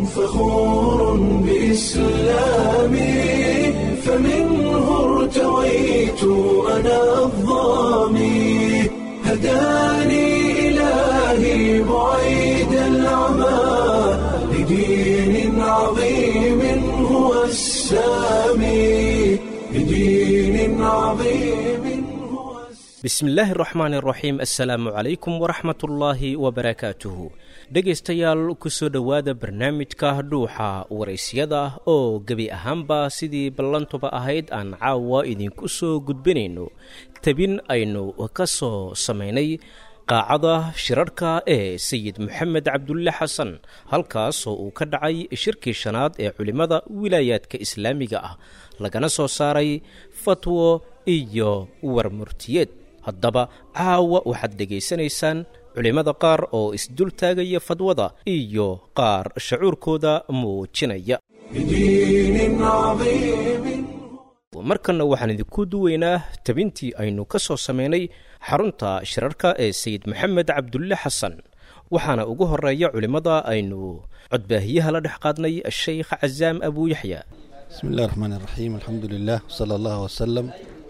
فخور بإسلامي فمنه ارتويت أنا الضامي هداني إلهي بعيد العمى لدين عظيم هو السامي لدين عظيم هو bismillaahi raxmaan raxiim assalaamu calaykum waraxmatullaahi wabarakaatuhu dhegaystayaal kusoo dhowaada barnaamijka dhuuxa waraysyada oo gebi ahaanba sidii ballantuba ahayd aan caawa idinku soo gudbinayno tabin aynu ka soo samaynay qaacada shirarhka ee sayid moxamed cabdulle xasan halkaasoo uu ka dhacay shirkii shanaad ee culimmada wilaayaadka islaamiga ah lagana soo saaray fatwo iyo warmurtiyeed haddaba caawa waxaad dhegaysanaysaan culimmada qaar oo isdul taagaya fadwada iyo qaar shacuurkooda muujinaya لدين عظيم markanna waxaan idinku duweynaa tabintii aynu ka soo samaynay xarunta shirarka ee sayid maxamed cabdulle xasan waxaana ugu horeeya culimmada aynu codbaahiyaha la dhex qaadnay sheykh casaam abuuyaxya بسم الله الرحمن الرحيم الحمد لله وصلى الله وسلم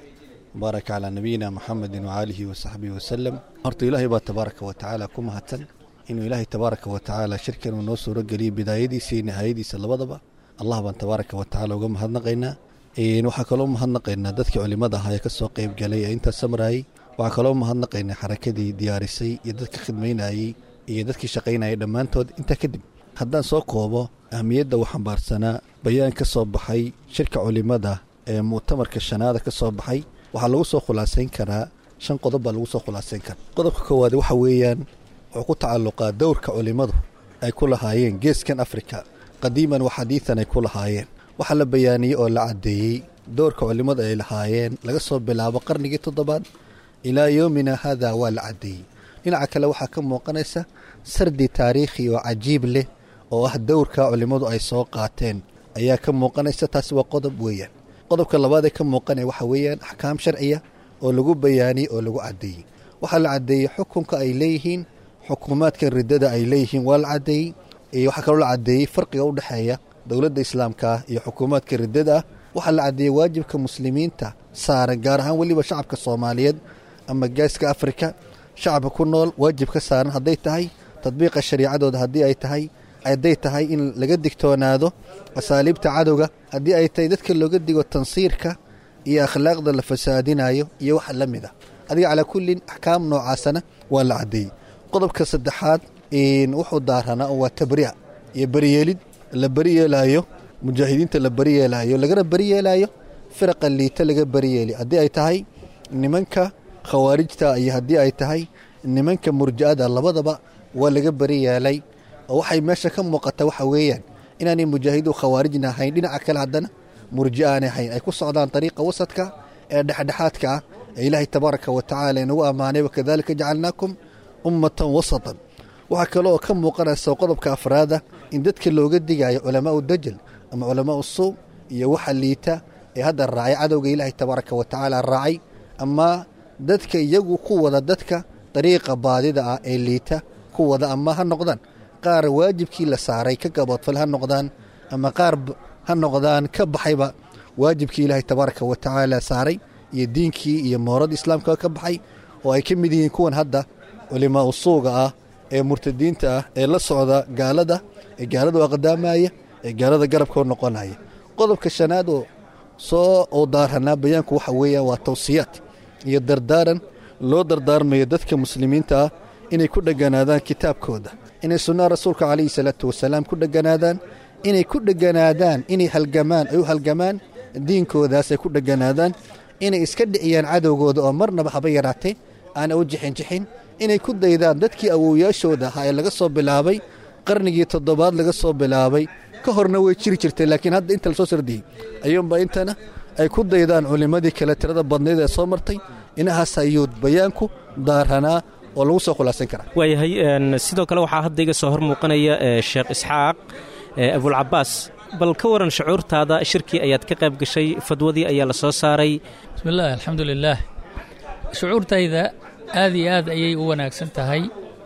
بارك على نبينا محمد وآله وصحبه وسلم horta ilaahay baa tabaaraka wa tacaala ku mahadsan inuu ilaahay tabaaraka wa tacaala shirkan uu noo suuro geliyey bidaayadiisa iyo nihaayadiisa labadaba allah baan tabaaraka wa tacaala uga mahadnaqaynaa Een, waxaa kaloo mahadnaqaynaa dadkii culimada ahaa ee kasoo qeyb galay ee intaas samraayey waxaa kaloo mahadnaqaynaa xarakadii diyaarisay iyo dadka khidmaynayey iyo dadkii shaqaynayay dhammaantood intaa kadib haddaan soo koobo ahmiyadda uu xambaarsanaa bayaan ka soo baxay shirka culimada ee mu'tamarka shanaada ka soo baxay waxaa lagu soo khulaasayn karaa shan qodob baa lagu soo khulaasayn karaa qodobka koowaad waxa weeyaan wuxuu ku tacalluqaa dowrka culimmadu ay ku lahaayeen geeskan afrika qadiiman wa xadiidan ay ku lahaayeen waxaa la bayaaniyey oo la caddeeyey dowrka culimmadu ay lahaayeen laga soo bilaabo qarnigii toddobaad ilaa yoomina haada waa la caddeeyey dhinaca kale waxaa ka muuqanaysa sardi taariikhi oo cajiib leh oo ah dowrka culimmadu ay soo qaateen ayaa ka muuqanaysa taasi waa qodob weeyaan qodobka labaad ee ka muuqanaya waxa weeyaan axkaam sharciya oo lagu bayaaniyey oo lagu caddeeyey waxaa la caddeeyey xukunka ay leeyihiin xukuumaadka riddada ay leeyihiin waa la caddeeyey iyo waxaa kaloo la caddeeyey farqiga u dhexeeya dowladda islaamka ah iyo xukuumaadka riddada ah waxaa la caddeeyey waajibka muslimiinta saaran gaar ahaan weliba shacabka soomaaliyeed ama geeska afrika shacabka ku nool waajib ka saaran hadday tahay tadbiiqa shariicadooda haddii ay tahay hadday tahay in laga digtoonaado asaaliibta cadowga haddii ay tahay dadka looga digo tansiirka iyo akhlaaqda la fasaadinayo iyo wax la mid a adiga calaa kullin axkaam noocaasana waa la caddeeyey qodobka saddexaad een, wuxuu daaranaa oo waa tabriic iyo beriyeelid la beriyeelaayo mujaahidiinta la beriyeelaayo lagana beriyeelaayo firaqa liita laga beriyeeli haddii ay tahay nimanka khawaarijta iyo haddii ay tahay nimanka murja'ada labadaba waa laga beriyeelay oo waxay meesha ka muuqata waxa weeyaan inaanay mujaahidu khawaarijna ahayn dhinaca kale haddana murji aanay ahayn ay ku socdaan ariiqa wasadka ee dhexdhexaadka ah ee ilaahay tabaaraka wa tacaala inagu ammaanay wakadalika jacalnaakum ummatan wasatan waxaa kale oo ka muuqanaysa qodobka afraada in dadka looga digayo culamaau dajal ama culamaau suu iyo waxa liita ee hadda raacay cadowga ilaahay tabaaraka wa tacaala raacay ama dadka iyagu ku wada dadka dariiqa baadida ah ee liita ku wada ama ha noqdaan qaar waajibkii la saaray ka gaboodfal ha noqdaan ama qaar b- ha noqdaan ka baxayba waajibkii ilaahay tabaaraka wa tacaala saaray iyo diinkii iyo moorada islaamka ka baxay oo ay ka mid yihiin kuwan hadda culimaa usuuga ah ee murtadiinta ah ee la socda gaalada ee gaalada u aqdaamaya ee gaalada garabka u noqonaya qodobka shanaad oo soo oo daaranaa bayaanku waxa weeyaan waa tawsiyaad iyo dardaaran loo dardaarmayo dadka muslimiinta ah inay ku dheganaadaan kitaabkooda inay sunnaha rasuulka calayhi salaatu wasalaam ku dheganaadaan inay ku dheganaadaan inay halgamaan ay u halgamaan diinkoodaas ay ku dheganaadaan inay iska dhiciyaan cadowgooda oo marnaba haba yaraatee aana u jixinjixin inay ku daydaan dadkii awowyaashooda ahaa ee laga soo bilaabay qarnigii toddobaad laga soo bilaabay ka horna way jiri jirtay laakiin hadda inta lasoo sardiyey ayuunba intana ay ku daydaan culimmadii kale tirada badnayd ee soo martay inahaas ayuu bayaanku daaranaa oo lagu soo khulaasan karaa waayahay een, sidoo kale waxaa hadda iga soo hor muuqanaya ee, sheekh isxaaq ee, abulcabaas bal ka waran shucuurtaada shirkii ayaad ka qayb gashay fadwadii ayaa la soo saaray bismi illaahi alxamdu lilaah shucuurtayda aad iyo aad ayay u wanaagsan tahay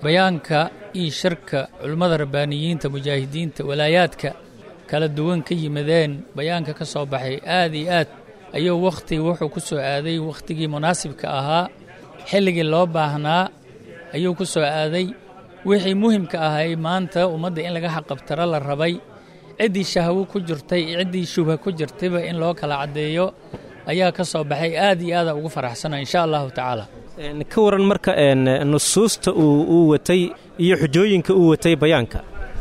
bayaanka iyo shirka culimmada rabbaaniyiinta mujaahidiinta walaayaadka kala duwan ka yimadeen bayaanka ka soo baxay aad iyo aad ayuu wakhti wuxuu ku soo aaday wakhtigii munaasibka ahaa xilligii loo baahnaa ayuu ku soo aaday wixii muhimka ahay maanta ummadda in laga xaqabtaro la rabay ciddii shahwo ku jirtay iyo ciddii shubha ku jirtayba in loo kala caddeeyo ayaa ka soo baxay aad iyo aada ugu faraxsana insha allahu tacaala ka waran marka nusuusta uu watay iyo xujooyinka uu watay bayaanka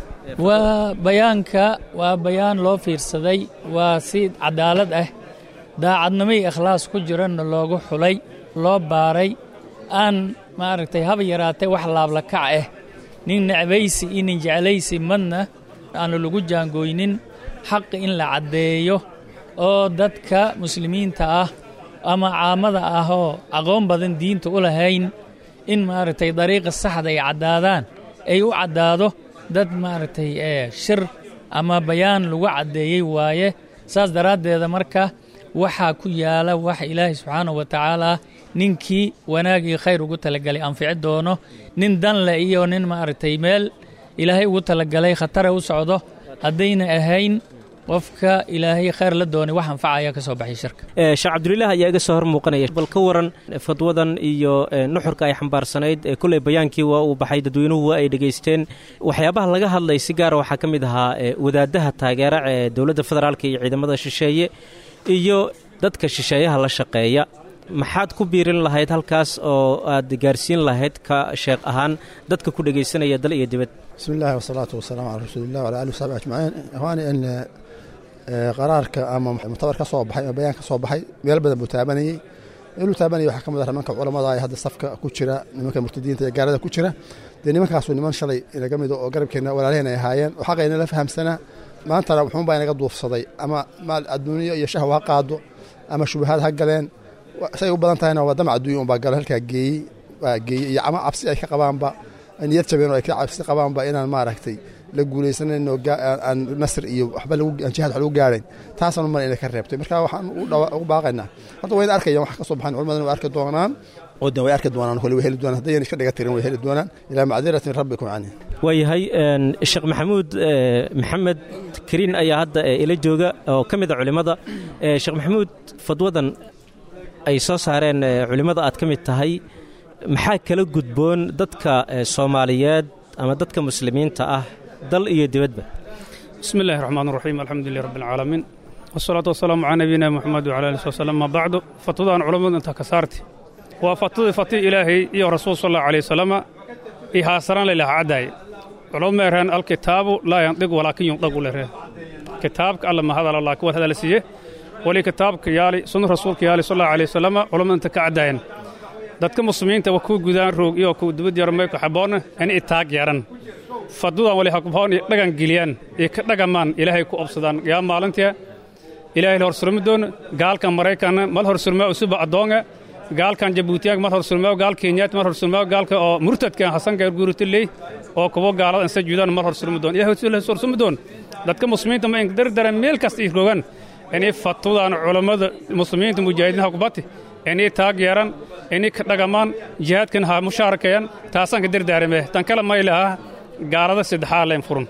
waa bayaanka waa bayaan loo fiirsaday waa si cadaalad ah daacadnimo iyo ikhlaas ku jiranna loogu xulay loo baaray aan maaragtay haba yaraatay wax laablakac ah nin necbaysi iyo nin jeclaysi madna aanu lagu jaangooynin xaqi in la caddeeyo oo dadka muslimiinta ah ama caamada ah oo aqoon badan diinta u lahayn in maaragtay dariiqa saxda ay caddaadaan ay u caddaado dad maaragtay shir ama bayaan lagu caddeeyey waaye saas daraaddeeda marka waxaa ku yaala wax ilaahay subxaanahu wa tacaala ninkii wanaag iyo khayr ugu talagalay anfici doono nin danle iyo nin maaragtay meel ilaahay ugu talagalay khatara u socdo haddayna ahayn qofka ilaahay khayr la doonay wax anfacaya ka soo baxay shirka sheekh cabdulilah ayaa iga soo hor muuqanaya bal ka waran fadwadan iyo nuxurka ay xambaarsanayd kulley bayaankii waa uu baxay dadweynuhu waa ay dhegaysteen waxyaabaha laga hadlay si gaara waxaa ka mid ahaa wadaadaha taageera ee dowladda federaalka iyo ciidamada shisheeye iyo dadka shisheeyaha la shaqeeya maxaad ku biirin lahayd halkaas oo aad gaarsiin lahayd ka sheekh ahaan dadka ku dhegaysanaya dal iyo dibad bismi illahi wasalaatu wasalaamu calaa rasuulilah wala alih wasaxbi ajmaciin ikhwaani in qaraarka ama muctabar ka soo baxay ama bayaan ka soo baxay meel badan buu taabanayey meeluu taabanayay waxaa ka mid ah nimanka culamada ee hadda safka ku jira nimanka murtadiinta ee gaalada ku jira dee nimankaasu niman shalay inaga mido oo garabkeenna walaalaheen ay ahaayeen oo xaqayna la fahamsanaa maantana wuxuunbaa inaga duufsaday ama maal adduuniyo iyo shahwa ha qaado ama shubahaad ha galeen say u badan tahayna waa damac adduunya unbaa galo halkaa geeyey waa geeyey iyo ama cabsi ay ka qabaanba niyad jabeen oo ay ka cabsi qabaanba inaan maaragtay la guulaysanayn oo aan nasr iyo waxba jihaad wax lagu gaarayn taasaan umar inay ka reebtay marka waxaan ugu baaqaynaa hadda wayna arkayaan wax ka soo baxaan culimadana way arki doonaan odan way arki doonaan kole way heli doonaan haddayna iska dhiga tirin way heli doonaan ilaa macdirati min rabbikum cani waayahay sheekh maxamuud maxamed kariin ayaa hadda ila jooga oo ka mid a culimmada sheekh maxamuud fadwadan ay soo saareen culimmada aad ka mid tahay maxaa kala gudboon dadka soomaaliyeed ama dadka muslimiinta ah dal iyo dibadba bismi illahi raxmaan raxiim alxamdu lilah rabbi alcaalamiin wasalaatu wasalaamu calaa nabiyina moxamed wcala ali wasalam ama bacdu fatwadaan culammadu intaa ka saarti waa fatwadii fati ilaahay iyo rasuul sal allahu alay wasalama iyo haasaraan laylaha caddaay culamadu ma ereen alkitaabu laa yandiq walaakin yundagu leree kitaabka alla ma hadala laakin war hadala siiye wali kitaabka yaali sunna rasuulka yaali sal allahu alay wasalama culammadu inta ka caddaayeen dadka muslimiinta waa kuwa gudaan roog iyo kuwa dibad yarmayku xaboonna in itaag yaran fadwadan wali hakubhoon iyo dhagan geliyaan iyo ka dhagamaan ilaahay ku obsadaan yaa maalintia ilaahay la horsurmi doon gaalkan maraykanna mal horsurmaa usuba addoonga gaalkan jabuutiyaag mal horsurmaa gaal kenyaat mal horsurmaa gaalka oo murtadkan hasanka guuritiley oo kuwa gaalada insa juudaan mal horsurmi doon ilaahay horsurmi doon dadka muslimiinta ma ingdardara meel kasta ay rogaan inay fatwadan culammada muslimiinta mujaahidiin hakubati inay taag yeeran inay ka dhagamaan jihaadkan ha mushaarakeeyaan taasaan ka dardaarame tan kale maylaha gaalada saddexaa leen furun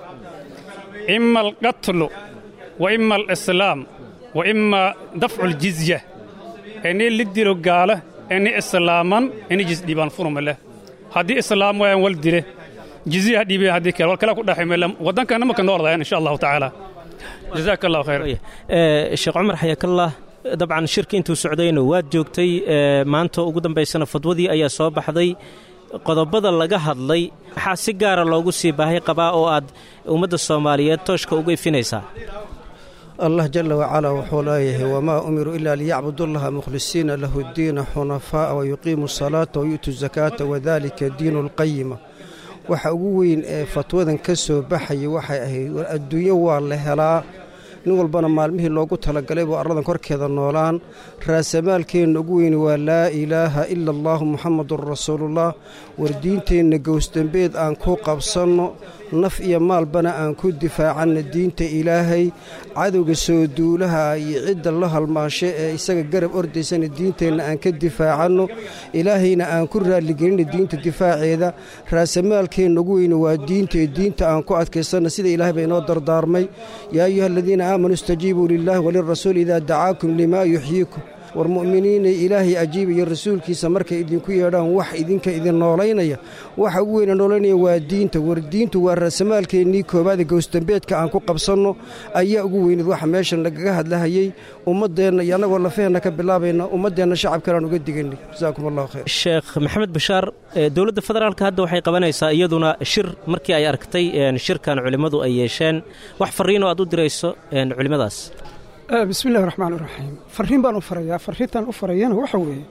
ima alqatlu wa ima alislaam wa ima dafcu ljizya inay la dilo gaala inay islaaman inay jisdhiibaan furumale haddii islaam wayan wal dile jizya ha dhiibeen haddii kale wal kale ku dhaximele waddankana maka nooldayan insha allahu tacaala jazaaka allahu khayr sheekh cumar xayakallah dabcan shirki intuu socdayna waad joogtay maanta ugu dambaysana fadwadii ayaa soo baxday qodobada laga hadlay maxaa si gaara loogu sii baahay qabaa oo aad ummadda soomaaliyeed tooshka uga ifinaysaa allah jala wacalaa wuxuu leeyahay wamaa umiruu ilaa liyacbudullaha mukhlisiina lahu ddiina xunafaa'a wayuqiimu asalaata wayu'tu zakaata wadalika diinu alqayima waxa ugu weyn ee fatwadan ka soo baxayay waxay ahayd war adduunyo waa la helaa nin walbana maalmihii loogu talagalay buu arladan korkeeda noolaan raasamaalkeenna ugu weyni waa laa ilaaha ila allaahu muxamadun rasuulullah war diinteenna gowsdambeed aan ku qabsanno naf iyo maalbana aan ku difaacanna diinta ilaahay cadowga soo duulaha iyo cidda la halmaashe ee isaga garab ordaysana diinteenna aan ka difaacanno ilaahayna aan ku raalligelinna diinta difaaceeda raasamaalkeenna ugu weyne waa diinta ee diinta aan ku adkaysanna sida ilaahay baa inoo dardaarmay yaa ayuha aladiina aamanuu istajiibuu lilaahi walirasuuli idaa dacaakum limaa yuxyiikum war mu'miniinay ilaahay ajiibaya rasuulkiisa markay idinku yeedhaan wax idinka idin noolaynaya waxa ugu weyna noolaynaya waa diinta war diintu waa raasamaalkeennii koowaada gowsdambeedka aan ku qabsanno ayaa ugu weyneed waxa meeshan lagaga hadlahayey ummaddeenna iyo annagoo lafaheenna ka bilaabayna ummaddeenna shacabkanaan uga diganay jasaakum allahu khayr sheekh maxamed bashaar dowladda federaalka hadda waxay qabanaysaa iyaduna shir markii ay aragtay shirkan culimmadu ay yeesheen wax farriinoo aad u dirayso culimmadaas bismi illahi raxmaan iraxiim farriin baan u farayaa farriintan u farayana waxa weeye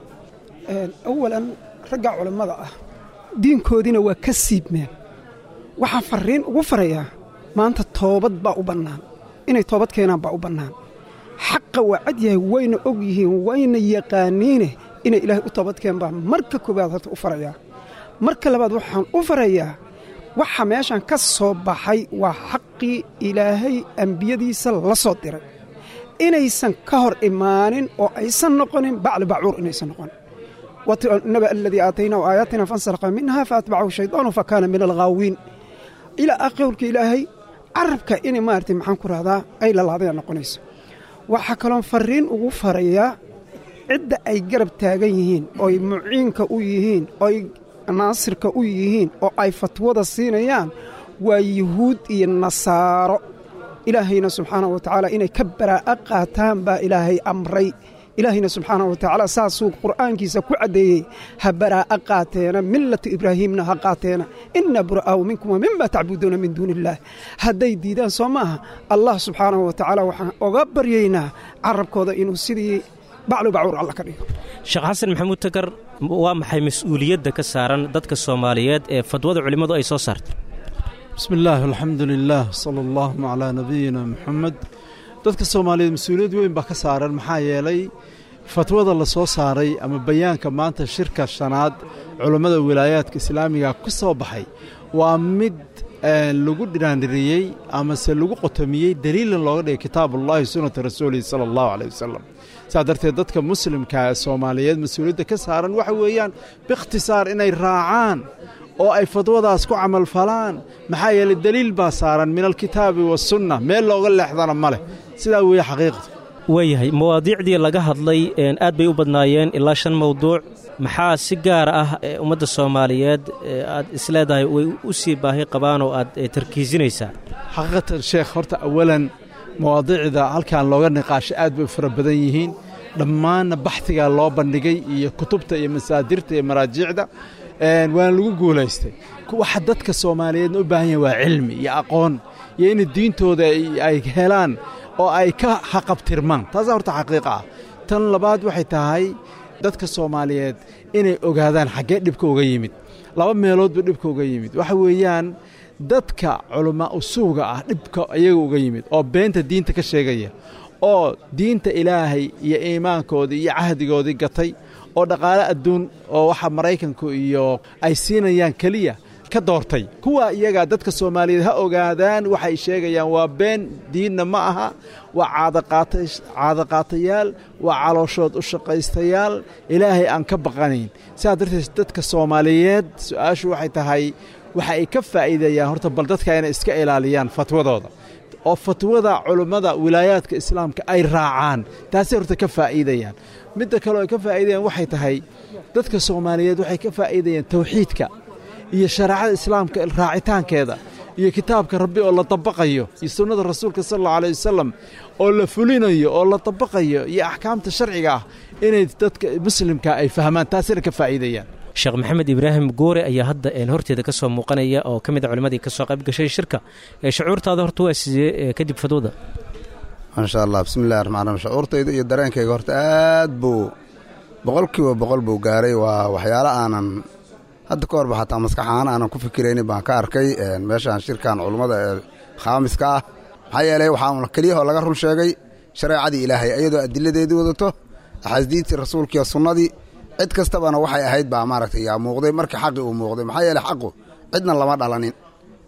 awalan ragga culammada ah diinkoodiina waa ka siibmeen waxaan farriin ugu farayaa maanta toobad baa u bannaan inay toobad keenaan baa u bannaan xaqa waa cad yahay wayna og yihiin wayna yaqaaniine inay ilaahay u toobadkeen baa marka koowaad horta u farayaa marka labaad waxaan u farayaa waxa meeshan ka soo baxay waa xaqii ilaahay ambiyadiisa la soo diray inaysan ka hor imaanin oo aysan noqonin bacli bacuur inaysan noqonin naba aladii aataynaahu aayaatina fansalaqa minha faatbacahu shaydaanu fa kaana min alghaawiin ilaa qowlka ilaahay carabka inay maaragtay maxaan ku rahdaa ay lalaadaya noqonayso waxaa kaloon farriin ugu farayaa cidda ay garab taagan yihiin ooy muciinka u yihiin ooy naasirka u yihiin oo ay fatwada siinayaan waa yuhuud iyo nasaaro ilaahayna subxaanahu wa tacaala inay ka baraa'a qaataan baa ilaahay amray ilaahayna subxaanahu wa tacaala saasuu qur'aankiisa ku caddeeyey ha baraa'a qaateena millata ibraahiimna ha qaateena inna bura'aahu minkum wa mima tacbuduuna min duuni illaah hadday diidaan soo maaha allah subxaanahu wa tacaala waxaan oga baryaynaa carabkooda inuu sidii baclu bacuur alla ka dhigo sheekh xasan maxamuud takar waa maxay mas-uuliyadda ka saaran dadka soomaaliyeed ee fadwada culimmadu ay soo saartay bismi illaah alxamdu lilah sala allahuma calaa nabiyina muxamed dadka soomaaliyeed mas-uuliyad weyn baa ka saaran maxaa yeelay fatwada la soo saaray ama bayaanka maanta shirka shanaad culammada wilaayaadka islaamiga ka soo baxay waa mid lagu dhiraandhiriyey amase lagu qotomiyey daliilan looga dhigay kitaabullahi sunnata rasuulihi sala allahu caleyh wasalam saas darteed dadka muslimka ee soomaaliyeed mas-uuliyadda ka saaran waxa weeyaan biikhtisaar inay raacaan oo ay fadwadaas ku camalfalaan maxaa yeelay deliil baa saaran min alkitaabi wasunna meel looga leexdana ma leh sidaa weeye xaqiiqda waayahay mawaadiicdii laga hadlay aad bay u badnaayeen ilaa shan mawduuc maxaa si gaara ah ummadda soomaaliyeed aad isleedahay way u sii baahi qabaan oo aad tarkiisinaysaa xaqiiqatan sheekh horta awalan mawaadiicda halkan looga niqaasho aad bay u fara badan yihiin dhammaanna baxdigaa loo bandhigay iyo kutubta iyo masaadirta iyo maraajiicda waana lagu guulaystay waxa dadka soomaaliyeedna u baahan yahay waa cilmi iyo aqoon iyo in diintooda ay helaan oo ay ka haqabtirmaan taasaa horta xaqiiqa ah tan labaad waxay tahay dadka soomaaliyeed inay ogaadaan xaggee dhibka uga yimid laba meelood buu dhibka uga yimid waxa weeyaan dadka culamaa usuuga ah dhibka iyaga uga yimid oo beenta diinta ka sheegaya oo diinta ilaahay iyo iimaankoodii iyo cahdigoodii gatay oo dhaqaale adduun oo waxa maraykanku iyo ay siinayaan keliya ka doortay kuwa iyagaa dadka soomaaliyeed ha ogaadaan waxay sheegayaan waa been diinna ma aha waa caadaqaatayaal waa calooshood u shaqaystayaal ilaahay aan ka baqanayn sidaa darteed dadka soomaaliyeed su-aashu waxay tahay waxa ay ka faa'iideeyaan horta bal dadka inay iska ilaaliyaan fatwadooda oo fatwada culummada wilaayaadka islaamka ay raacaan taasay horta ka faa'iidayaan midda kaleo ay ka faa'iidayaan waxay tahay dadka soomaaliyeed waxay ka faa'iidayaan tawxiidka iyo shareecada islaamka raacitaankeeda iyo kitaabka rabbi oo la dabaqayo iyo sunnada rasuulka sal allau alay wasalam oo la fulinayo oo la dabaqayo iyo axkaamta sharciga ah inay dadka muslimka ay fahmaan taasina ka faa'iidayaan sheekh maxamed ibraahim goore ayaa hadda horteeda ka soo muuqanaya oo ka mid a culimmadii ka soo qayb gashay shirka shucuurtaada horta waa sidee kadib fadwada maasha allah bismillahi raxmaan raxiim shucuurtayda iyo dareenkayga horta aad buu boqolkiiba boqol buu gaaray waa waxyaalo aanan hadda ka horba xataa maskax ahaan aanan ku fikiraynin baan ka arkay meeshaan shirkan culummada ee khaamiska ah maxaa yeelay waxaa keliyahoo laga run sheegay shareecadii ilaahay iyadoo adiladeedii wadato axaadiistii rasuulkiiyo sunnadii cid kastabana waxay ahayd baa maaragtay yaa muuqday markii xaqi uu muuqday maxaa yeeley xaqu cidna lama dhalanin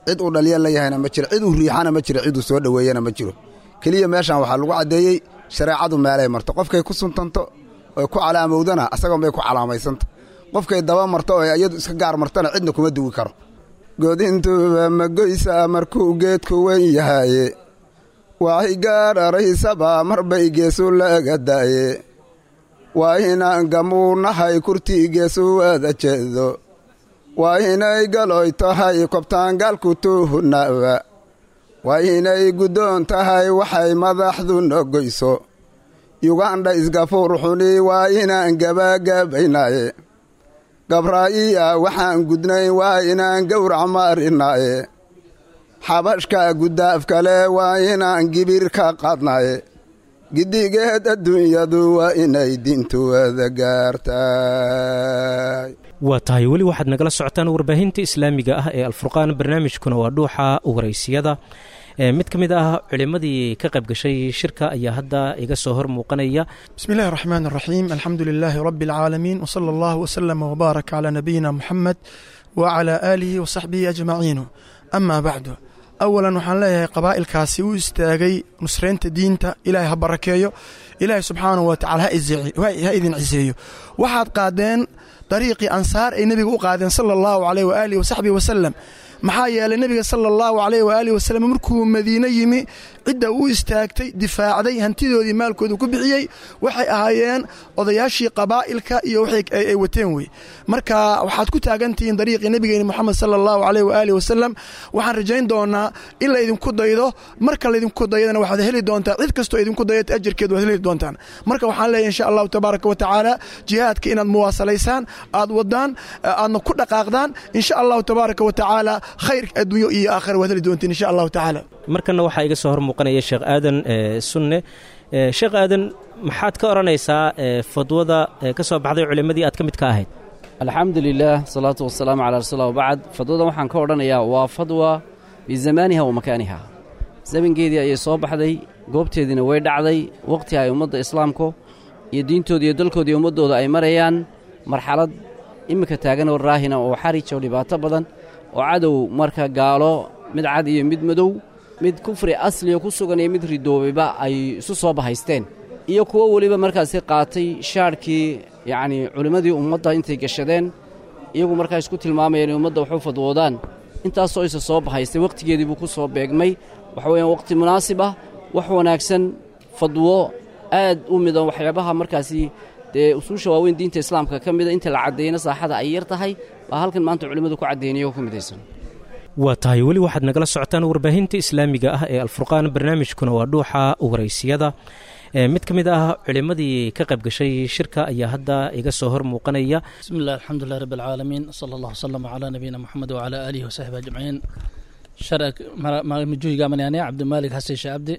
cid uu dhaliya la yahayna ma jiro cid uu riixana ma jiro cid uu soo dhoweeyana ma jiro keliya meeshan waxaa lagu caddeeyey shareecadu meelay marto qofkay ku suntanto oy ku calaamowdana asagoon bay ku calaamaysanta qofkay daba marto oo iyadu iska gaar martana cidna kuma duwi karo godintuba magoysa markuu geedku weyn yahaye waxay gaadharaysaba marbay geesu laga daaye waa inaan gamuunahay kurtii geesu wada jeedo waa inay galoy tahay kobtaangaalku tuuhunaaba waa inay guddoon tahay waxay madaxdu nogoyso yugandha isgafuur xuni waa inaan gabaagabaynaaye gabraa'iya waxaan gudnay waa inaan gowrac maarinaaye xabashka guddaaf kale waa inaan gibir ka qaadnaaye giddigeed adduunyadu waa inay diintu wada gaartay waa tahay weli waxaad nagala socotaan warbaahinta islaamiga ah ee alfurqaan barnaamijkuna waa dhuuxa waraysiyada mid ka mid ah culimmadii ka qayb gashay shirka ayaa hadda iga soo hor muuqanaya بسم الله الرحمن الرحيم الحمد لله رب العالمين وصلى الله وسلم وبارك على نبينا محمد وعلى آله وصحبه أجمعين أما بعد أولا waxaan leeyahay qabaa'ilkaasi u istaagay nusraynta diinta ilaahay ha barakeeyo ilaahay subxaanahu wa tacala ha idin ciseeyo waxaad qaadeen dariiqii ansaar ay nebiga u qaadeen sala allahu caleyh waaalihi wasaxbihi wasalam maxaa yeelay nebiga sala allahu caleyh waaalihi wasalam markuu madiine yimi cidda u istaagtay difaacday hantidoodii maalkoodu ku bixiyey waxay ahaayeen odayaashii qabaa'ilka iyo waxay wateen wey marka waxaad ku taagantihiin dariiqii nebigeeni moxamed sala allahu caleyh waaalihi wasalam waxaan rajayn doonaa in laydinku daydo marka laydinku daydana waxaad heli doontaa cid kastoo idinku dayata ajarkeed waad heli doontaan marka waxaan leeyahay insha allahu tabaaraka wa tacaala jihaadka inaad muwaasalaysaan aad wadaan aadna ku dhaqaaqdaan insha allahu tabaaraka wa tacaala khayr adduunyo iyo aakhira waad heli doontiin insha allahu tacaala markana waxaa iga soo hor muuqanaya sheekh aadan sunne sheekh aadan maxaad ka odhanaysaa fadwada ka soo baxday culimmadii aad ka mid ka ahayd alxamdu lilah salaatu wasalaamu calaa rasuulah wabacd fadwadan waxaan ka odhanayaa waa fadwa bizamaaniha wa makaaniha zamangeedii ayay soo baxday goobteediina way dhacday wakhti ay ummadda islaamku iyo diintooda iyo dalkooda iyo ummaddooda ay marayaan marxalad iminka taagan oo raahina oo xarij oo dhibaato badan oo cadow marka gaalo mid cad iyo mid madow mid kufri asliga ku sugan iyo mid ridoobayba ay isu soo bahaysteen iyo kuwo weliba markaasi qaatay shaadhkii yacnii culimmadii ummadda intay gashadeen iyagu markaa isku tilmaamayeen in ummadda waxu fadwoodaan intaasoo isa soo bahaystay wakhtigeedii buu ku soo beegmay waxa weeyaan wakhti munaasib ah wax wanaagsan fadwo aad u midan waxyaabaha markaasi dee usuusha waaweyn diinta islaamka ka mida inta la caddeeyana saaxada ay yar tahay baa halkan maanta culimmadu ku caddeynaya oo ka midaysan waa tahay weli waxaad nagala socotaan warbaahinta islaamiga ah ee alfurqaan barnaamijkuna waa dhuuxa waraysiyada mid ka mid ah culimmadii ka qayb gashay shirka ayaa hadda iga soo hor muuqanaya بسم الله الحمد لله رب العالمين صلى الله وسلم على نبينا محمد وعلى آله وصحبه أجمعين شرك مجوي قامن يعني عبد المالك حسن عبدي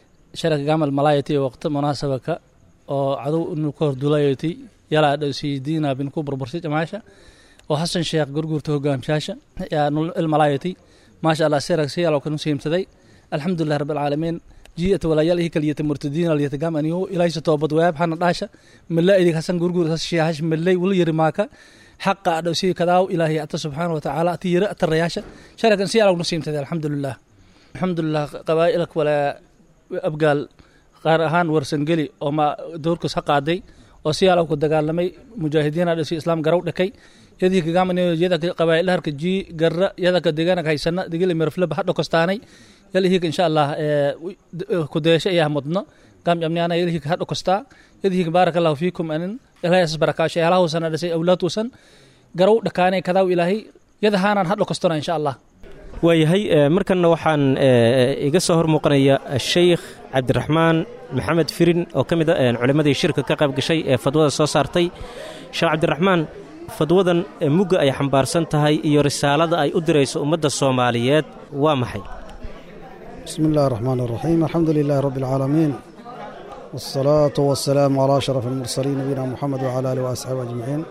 شرك قام الملايتي وقت مناسبة oo cadow inuu ka hordulayatay yalaa dhowsiidiina bin ku burbursay jamaasha oo xasan sheekh gurguurta hogaamshaasha yaa ilmalaayatay maasha allah seerag siyalo kanu siimsaday alxamdulilah rabbi alcaalamiin ji'ata walaayalihii kaliyata murtadiina liyata gam aniyo ilaysa toobad wayaab xana dhaasha malla idig hasan gurguur has sheehash mallay wala yiri maaka xaqa dhowsii kadaaw ilaahay ata subxaana wa tacaala ati yira atarayaasha sharakan siyalo kanu siimsaday alxamdulilah alxamdulilah qabaa'ilak walaa abgaal qaar ahaan warsangeli oo ma doorkus ha qaaday oo si yaala ku dagaalamay mujaahidiina dhasi islaam garow dhakay yadii kagamani yada qabaailaharka ji garra yada ka degaanaka haysana digili mirfleba ha dhokostaanay yalihiga insha allah kudeesho ayaa mudno gam jamniana yalihiga ha dhokostaa yadihiga baaraka allahu fiikum anin ilaahay asas barakaasho eelahuusana dhasay awlaadtuusan garow dhakaanay kadaaw ilaahay yada haanaan ha dhokostona insha allah waayahay markanna waxaan iga soo hor muuqanaya sheikh cabdiraxmaan maxamed firin oo ka mid a culimmadii shirka ka qayb gashay ee fadwada soo saartay sheekh cabdiraxmaan fadwadan mugga ay xambaarsan tahay iyo risaalada ay u dirayso ummadda soomaaliyeed waa maxay بسم الله الرحمن الرحيم الحمد لله رب العالمين والصلاة والسلام على أشرف المرسلين نبينا محمد وعلى آله وأصحابه أجمعين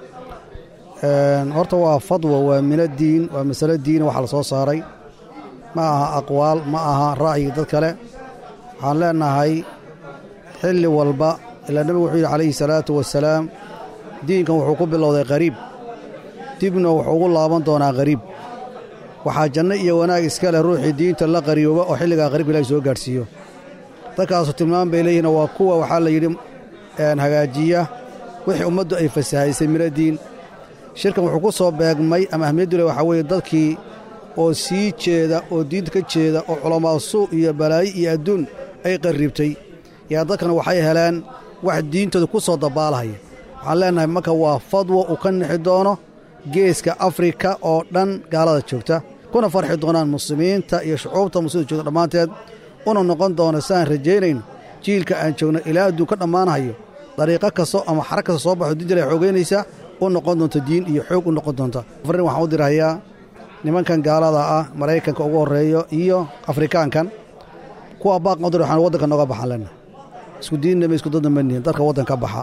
horta waa fadwa waa min addiin waa masalo diin waxa la soo saaray ma aha aqwaal ma aha ra'yi dad kale waxaan leenahay xilli walba ilaa nebigu wuxuu yidhi calayhi salaatu wasalaam diinkan wuxuu ku bilowday qariib dibna wuxuu ugu laaban doonaa qariib waxaa janno iyo wanaag iska leh ruuxii diinta la qariyooba oo xilligaa qariibka ilahi soo gaadhsiiyo dadkaasu tilmaam bay leeyihin waa kuwa waxaa la yidhi hagaajiya wixii ummaddu ay fasahaysay miradiin shirkan wuxuu ku soo beegmay ama ahmiyaddu le waxaa weeye dadkii oo sii jeeda oo diinta ka jeeda oo culamaa suu iyo balaayo iyo adduun ay qarribtay yaa dadkan waxay heleen wax diintooda ku soo dabaalahaya waxaan leennahay marka waa fadwo uu ka nixi doono geeska afrika oo dhan gaalada joogta kuna farxi doonaan muslimiinta iyo shucuubta muslimta joogta dhammaanteed una noqon doono siaan rajaynayno jiilka aan joogno ilaa adduun ka dhammaanahayo dariiqo kasto ama xarag kasta soo baxo diinta ilahay xoogaynaysa u noqon doonta diin iyo xoog u noqon doonta farrin waxaan u dirahayaa nimankan gaalada ah maraykanka ugu horreeyo iyo afrikaankan kuwa baaqan u dir waxaan waddanka nooga baxaan leennahay isku diinnama isku dadna ma nihin dadka waddanka baxa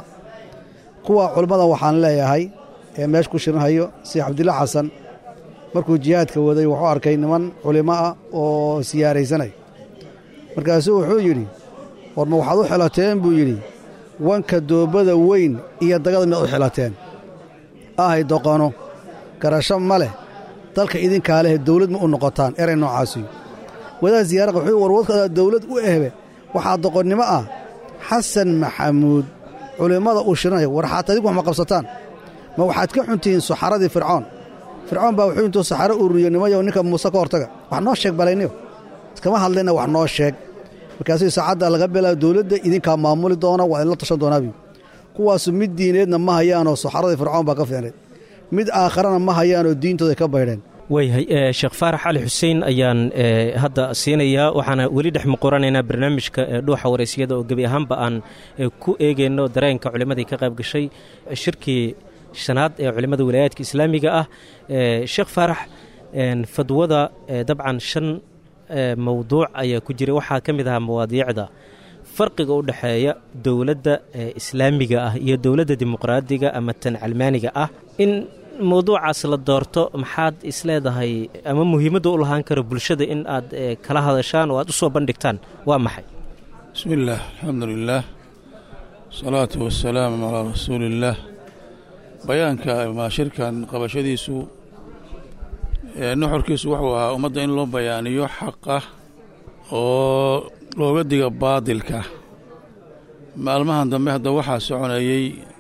kuwa culimmadan waxaan leeyahay ee meesha ku shirinhayo si cabdilla xasan markuu jihaadka waday wuxuu arkay niman culimo ah oo siyaaraysanay markaasuu wuxuu yidhi war ma waxaad u xilateen buu yidhi wanka doobada weyn iyo dagada miyaad u xilateen ahay doqono garasho ma leh dalka idinkaa lehe dawlad ma u noqotaan eray noocaasiyo wadaad siyaaraqa wuxuu warwadkaadaa dawlad u ehbe waxaa doqonnimo ah xasan maxamuud culimmada uu shiranaya war xaata adigu wax ma qabsataan ma waxaad ka xuntihiin saxaradii fircoon fircoon baa wuxuu intuu saxaro ururiyo nimayow ninka muuse ka hortaga wax noo sheeg balayniyo iskama hadlayna wax noo sheeg markaasuu saacadda laga bilaabo dawladda idinkaa maamuli doona waa idinla tashan doonaabiyu kuwaasu mid diineedna ma hayaanoo saxaradii fircoon baa ka fiicnayd mid aakharana ma hayaanoo diintooda ka baydheen waayahay sheekh faarax cali xuseen ayaan hadda siinayaa waxaana weli dhex muquranaynaa barnaamijka dhuuxa wareysiyada oo gebi ahaanba aan ku eegayno dareenka culimmadii ka qayb gashay shirkii shanaad ee culimmada wilaayaadka islaamiga ah sheekh faarax fadwada dabcan shan mowduuc ayaa ku jiray waxaa ka mid ahaa mawaadiicda farqiga u dhexeeya dowladda islaamiga ah iyo dowladda dimuqraadiga ama tan calmaaniga ah in mowduucaas la doorto maxaad isleedahay ama muhiimadda u lahaan karo bulshada in aad kala hadashaan oo aad u soo bandhigtaan waa maxay bismi illaah alxamdu lilaah asalaatu wasalaamu calaa rasuuliillaah bayaanka maa shirkan qabashadiisu nuxurkiisu wuxuu ahaa ummadda in loo bayaaniyo xaqa oo looga diga baadilka maalmahan dambe hadda waxaa soconayey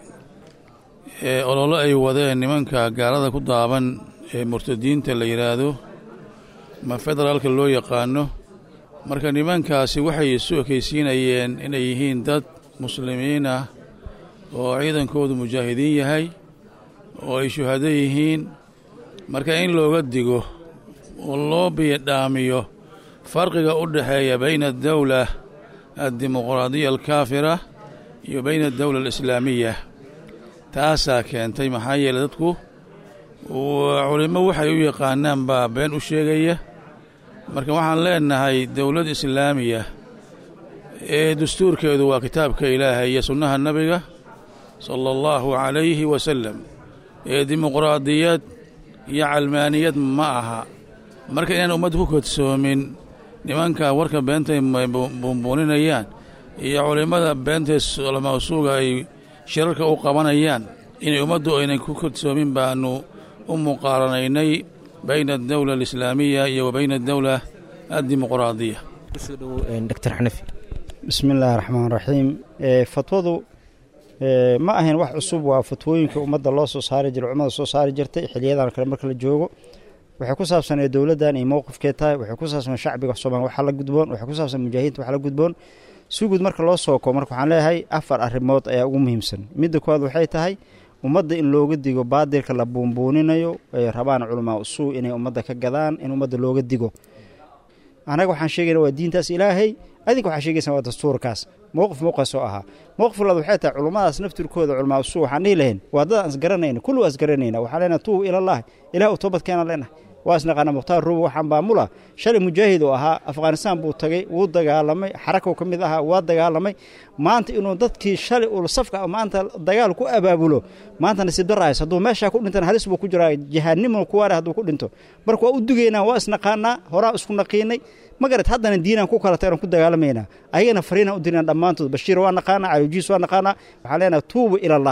ololo ay wadeen nimanka gaalada ku daaban ee murtadiinta la yidhaahdo ma federaalka loo yaqaano marka nimankaasi waxay isu ekaysiinayeen inay yihiin dad muslimiin ah oo ciidankoodu mujaahidiin yahay oo ay shuhado yihiin marka in looga digo oo loo biyadhaamiyo farqiga u dhexeeya bayna adawla addimuqraadiya alkaafira iyo bayna adawla alislaamiya taasaa keentay maxaa yeeley dadku culimmo waxay u yaqaanaan baa been u sheegaya marka waxaan leenahay dowlad islaamiya ee dastuurkeedu waa kitaabka ilaahay iyo sunnaha nebiga sala allahu calayhi wasalam ee dimuqraadiyad iyo calmaaniyad ma aha marka inaan ummadda ku kodsoomin nimanka warka beentay buunbuuninayaan iyo culimmada beentay mawsuuga ay shirarka u qabanayaan inay ummaddu aynan ku kodsoomin baanu u muqaaranaynay bayna adawla alislaamiya iyo wa bayna adawla addimuqraadiya dr xanafi bismi illaahi raxmaan raxiim fatwadu ma ahayn wax cusub waa fatwooyinka ummadda loo soo saari jiray culimmada soo saari jirtay xiliyadan kale marka la joogo waxay ku saabsanee dowladdan iyo mowqifkee tahay waxay ku saabsan shacbiga soomaaliya waxa la gudboon waxay ku saabsan mujaahidiinta waxa la gudboon si guud marka loo soo koo marka waxaan leeyahay afar arrimood ayaa ugu muhiimsan midda koowaad waxay tahay ummadda in looga digo baadilka la buunbuuninayo ay rabaan culamaa usuu inay ummadda ka gadaan in ummadda looga digo annaga waxaan sheegayna waa diintaas ilaahay adinka waxaa sheegaysan waa dastuurkaas mowqif mowqaas oo ahaa mowqif labaad waxay tahay culummadaas naftirkooda culamaa usuu waxaan dhihi lahayn waa dad aan isgaranayna kullu waa isgaranayna waxaan leenahay tuubu ilallaahi ilaah u toobad keenaan leenahay waa isnaqaana mukhtaar ruubi waxaan baamula shalay mujaahid oo ahaa afghanistaan buu tagay wuu dagaalamay xarakow ka mid ahaa waa dagaalamay maanta inuu dadkii shalay uu safka maanta dagaal ku abaabulo maanta nasiib darahays hadduu meeshaa ku dhintana halis buu ku jiraa jahaannimo kuwaare hadduu ku dhinto marka waa u dugaynaa waa isnaqaanaa horaa isku naqiinay magarat haddana diinaan ku kala tagnan ku dagaalamaynaa ayagana fariinaan u dirina dhammaantood bashiir waa naqaanaa calijiis waa naqaanaa waxaan leenahay tuubu ilallaahi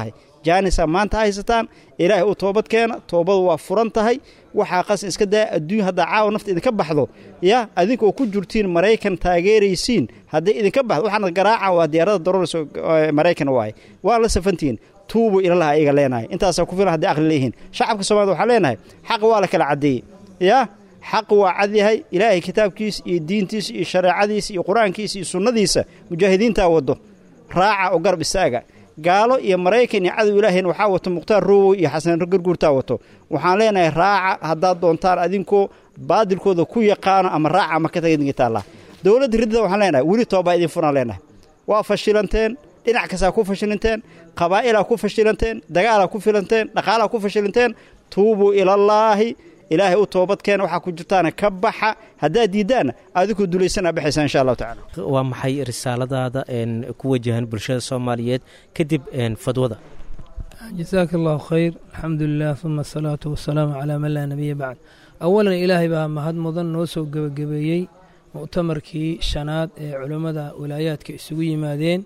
jaanisa maanta haysataan ilaahay u toobad keena toobadu waa furan tahay waxaa qas iska daa adduunya haddaa caawa nafta idinka baxdo ya adinka oo ku jirtiin maraykan taageeraysiin hadday idinka baxdo waxaana garaaca waa diyaarada darooraysa maraykan waaye waa la safantihiin tuubu ilalaha ayaga leenahay intaasaa ku filan hadday aqli leeyihiin shacabka soomaalida waxaa leenahay xaqa waa la kala caddeeyey ya xaq waa cad yahay ilaahay kitaabkiisa iyo diintiisa iyo shareecadiisa iyo qur-aankiisa iyo sunnadiisa mujaahidiintaa waddo raaca oo garab istaaga gaalo iyo maraykan iyo cadow ilaahayna waxaa wato mukhtaar roowow iyo xasan garguurtaa wato waxaan leenahay raaca haddaad doontaan adinkoo baadilkooda ku yaqaano ama raaca ama ka tagadingitaalla dowladda riddada waxaan leenahay weli toobaa idin furaan leenahay waa fashilanteen dhinac kastaa ku fashilanteen qabaa'ilaa ku fashilanteen dagaalaa ku filanteen dhaqaalaa ku fashilanteen tuubuu ilallaahi ilaahay u toobadkeena waxaa ku jirtaana ka baxa haddaad diiddaanna adinkoo dulaysanaa baxaysaa insha allahu tacala waa maxay risaaladaada ku wajahan bulshada soomaaliyeed kadib fadwada jasaaka allahu khayr alxamdu lilah uma asalaatu wasalaamu calaa man laa nebiya bacd awalan ilaahay baa mahad mudan noo soo gebagabeeyey mu'tamarkii shanaad ee culammada walaayaadka isugu yimaadeen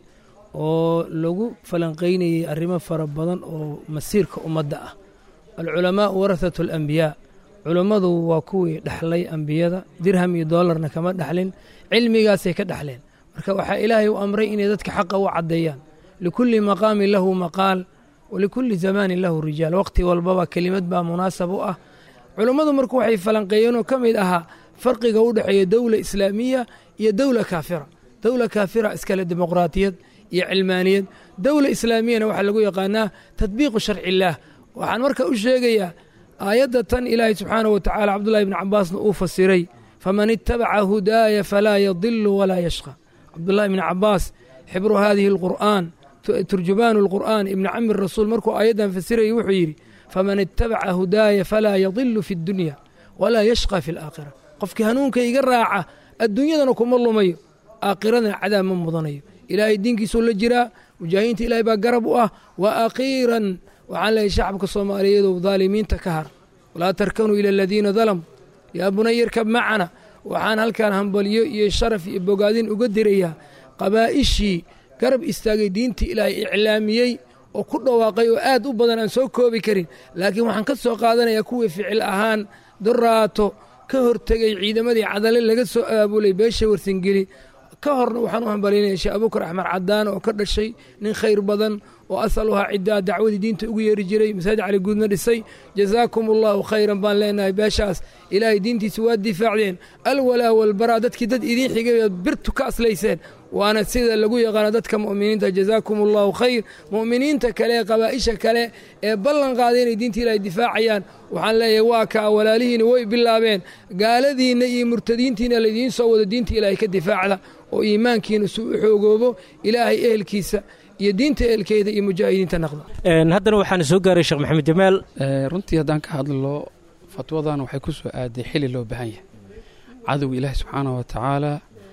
oo lagu falanqaynayey arrimo fara badan oo masiirka ummadda ah alculamaau warahatu alambiyaa culummadu waa kuwii dhexlay ambiyada dirham iyo doolarna kama dhexlin cilmigaasay ka dhexleen marka waxaa ilaahay u amray inay dadka xaqa u caddeeyaan likulli maqaamin lahu maqaal walikulli zamaanin lahu rijaal waqti walbaba kelimad baa munaasab u ah culummadu marku waxay falanqeeyeenoo ka mid ahaa farqiga u dhexeeya dowla islaamiya iyo dowla kaafira dowla kaafira iskale dimuqraatiyad iyo cilmaaniyad dowla islaamiyana waxaa lagu yaqaanaa tadbiiqu sharci illaah waxaan marka u sheegayaa aayadda tan ilaahay subxaanahu wa tacala cabdullahi ibni cabaasna uu fasiray faman ittabaca hudaaya falaa yadilu walaa yashqa cabdullahi ibni cabaas xibru haadihi alqur'aan turjumaanu alqur'aan ibni cami rasuul markuu aayaddan fasirayay wuxuu yidhi faman ittabaca hudaaya falaa yadilu fi ddunya walaa yashqa fi alaakhira qofkii hanuunka iga raaca adduunyadana kuma lumayo aakhiradana cadaab ma mudanayo ilaahay diinkiisuu la jiraa mujaahidiinta ilaahay baa garab u ah wa akhiiran waxaan leeyahy shacabka soomaaliyeedu daalimiinta ka har walaa tarkanuu ila aladiina dalamuu yaa bunayarkab macana waxaan halkaan hambalyo iyo sharaf iyo bogaadin uga dirayaa qabaa'ishii garab istaagay diintii ilaahay iclaamiyey oo ku dhawaaqay oo aad u badan aan soo koobi karin laakiin waxaan ka soo qaadanayaa kuwii ficil ahaan doraato ka hortegay ciidamadii cadale laga soo aabulay beesha warsangeli ka horna waxaan u hambalinaya sheekh abuukar axmed cadaan oo ka dhashay nin khayr badan oo asaluhaa ciddaa dacwadii diinta ugu yeeri jiray masaajid cali guudna dhisay jazaakum allahu khayran baan leenahay beeshaas ilaahay diintiisa waa difaacdeen alwalaa walbaraa dadkii dad idiin xigay birtu ka aslayseen waana sida lagu yaqaano dadka mu'miniinta jazaakum allahu khayr mu'miniinta kale ee qabaa'isha kale ee ballan qaaday inay diinta ilaahay difaacayaan waxaan leeyahay waa kaa walaalihiina way bilaabeen gaaladiinna iyo murtadiintiina laydiin soo wado diinta ilaahay ka difaacda oo iimaankiina su u xoogoobo ilaahay ehelkiisa iyo diinta ehelkeeda iyo mujaahidiinta naqda haddana waxaana soo gaaray sheekh maxamed jamaal runtii haddaan ka hadlo fatwadan waxay ku soo aaday xili loo baahan yahay cadowga ilaahi subxaanahu wa tacaala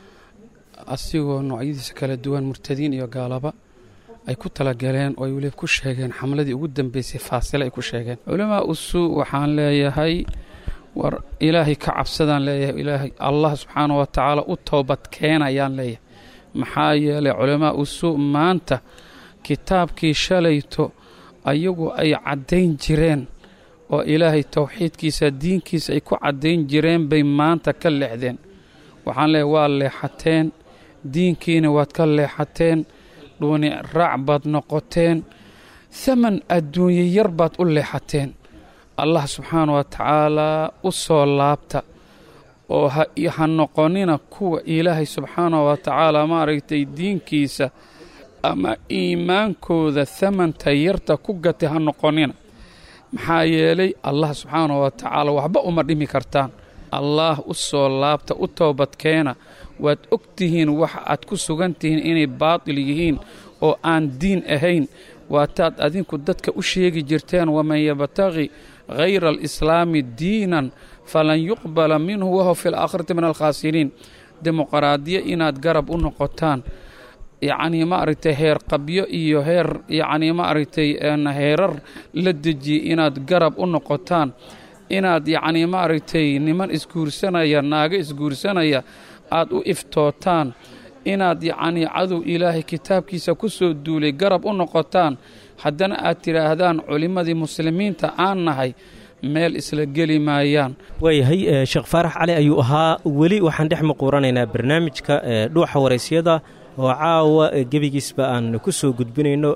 asigoo noocyadiisa kala duwan murtadiin iyo gaalaba ay ku talagaleen oo ay weliba ku sheegeen xamladii ugu dambeysay faasile ay ku sheegeen culamaa usu waxaan leeyahay war ilaahay ka cabsadaan leeyahay ilaahay allah subxaanahu wa tacaala u toobad keenayaan leeyahay maxaa yeelay culamaa usu maanta kitaabkii shalayto ayagu ay caddayn jireen oo ilaahay towxiidkiisa diinkiisa ay ku caddayn jireen bay maanta ka leexdeen waxaan leeyahay waa leexateen diinkiina waad ka leexateen dhuuni raac baad noqoteen haman adduunye yar baad u leexateen allah subxaana wa tacaalaa u soo laabta oo ha noqonina kuwa ilaahay subxaana wa tacaala maaragtay diinkiisa ama iimaankooda hamanta yarta ku gatay ha noqonina maxaa yeelay allah subxaana wa tacaala waxba uma dhimi kartaan allaah u soo laabta u toobadkeena waad og tihiin waxa aad ku sugan tihiin inay baatil yihiin oo aan diin ahayn waataad adinku dadka u sheegi jirteen waman yabtaqi hayra alislaami diinan falan yuqbala minhu wahuwa fi alaakhirati min alkhaasiriin dimuqraadiya inaad garab u noqotaan yacnii maaragtay heer qabyo iyo heer yacnii maaragtay heerar la dejiyey inaad garab u noqotaan inaad yacnii maaragtay niman isguursanaya naago isguursanaya aad u iftootaan inaad yacnii cadow ilaahay kitaabkiisa ku soo duulay garab u noqotaan haddana aad tidhaahdaan culimmadii muslimiinta aan nahay meel isla geli maayaan waayahay sheekh faarax cali ayuu ahaa weli waxaan dhex maquuranaynaa barnaamijka dhuuxa waraysyada oo caawa gebigiisba aan ku soo gudbinayno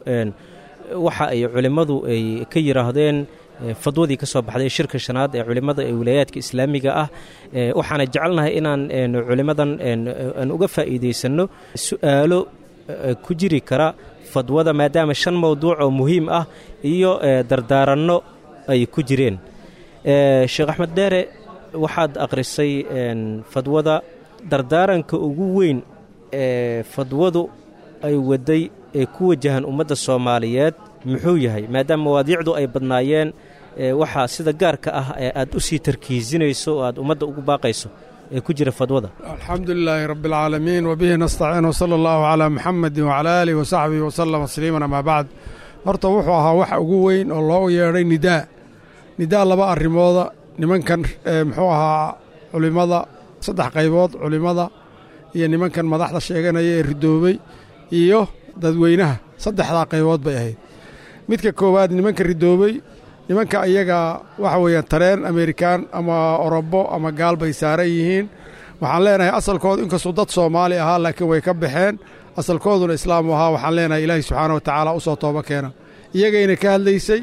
waxa ay culimmadu ay ka yidhaahdeen fadwadii ka soo baxday shirka shanaad ee culimmada ee wilaayaadka islaamiga ah waxaana jecelnahay inaan culimmadan aan uga faa'iidaysanno su'aalo ku jiri kara fadwada maadaama shan mowduuc oo muhiim ah iyo dardaaranno ay ku jireen sheekh axmed dheere waxaad akhrisay fadwada dardaaranka ugu weyn ee fadwadu ay waday ee ku wajahan ummadda soomaaliyeed muxuu yahay maadaama mawaadiicdu ay badnaayeen waxaa sida gaarka ah ee aad u sii tarkiisinayso oo aad ummadda ugu baaqayso ee ku jira fadwada alxamdu lilaahi rabbi alcaalamiin wabihi nastaciin wsala allahu calaa muxamedin wacalaa aalihi wasaxbihi wasalama tasliiman amaa bacd horta wuxuu ahaa waxa ugu weyn oo loo yeedhay nidaa nidaa laba arrimooda nimankan muxuu ahaa culimmada saddex qaybood culimmada iyo nimankan madaxda sheeganaya ee ridoobay iyo dadweynaha saddexdaa qaybood bay ahayd midka koowaad nimanka ridoobay nimanka iyaga waxa weeyaan tareen amerikaan ama orobo ama gaal bay saaran yihiin waxaan leenahay asalkoodu inkastuu dad soomaali ahaa laakiin way ka baxeen asalkooduna islaamu ahaa waxaan leenahay ilaahay subxaana wa tacaala u soo tooba keena iyagayna ka hadlaysay